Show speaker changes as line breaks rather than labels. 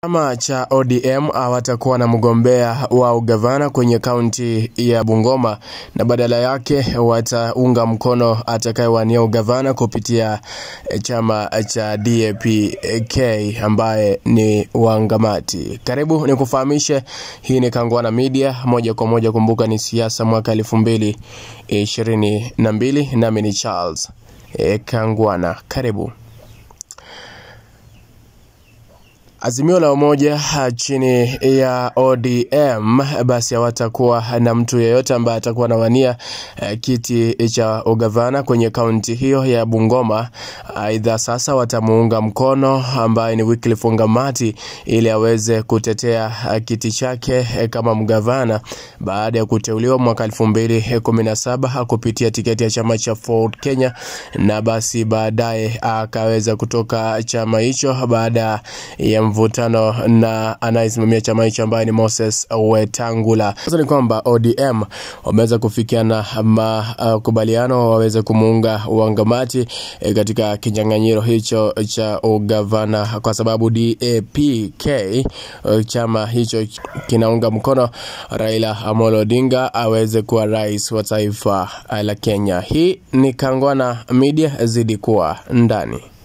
Chama cha ODM hawatakuwa na mgombea wa ugavana kwenye kaunti ya Bungoma na badala yake wataunga mkono atakayewania ugavana kupitia chama cha DAP-K ambaye ni Wangamati. Karibu ni kufahamishe, hii ni Kangwana Media moja kwa moja. Kumbuka ni siasa mwaka elfu mbili ishirini na mbili, nami ni Charles e, Kangwana. Karibu. Azimio la umoja chini ya ODM basi hawatakuwa na mtu yeyote ambaye atakuwa anawania uh, kiti cha ugavana kwenye kaunti hiyo ya Bungoma. Aidha, uh, sasa watamuunga mkono ambaye ni Wycliffe Wangamati ili aweze kutetea uh, kiti chake uh, kama mgavana baada ya kuteuliwa mwaka 2017 kupitia tiketi ya chama cha Ford Kenya, na basi baadaye akaweza kutoka chama hicho baada ya mvutano na anayesimamia chama hicho ambaye ni Moses Wetangula. Sasa ni kwamba ODM wameweza kufikiana makubaliano uh, waweze kumuunga Wangamati e, katika kinyang'anyiro hicho cha ugavana, kwa sababu DAP-K uh, chama hicho kinaunga mkono Raila Amolo Odinga aweze kuwa rais wa taifa la Kenya. Hii ni Kangwana Media, zidi kuwa ndani.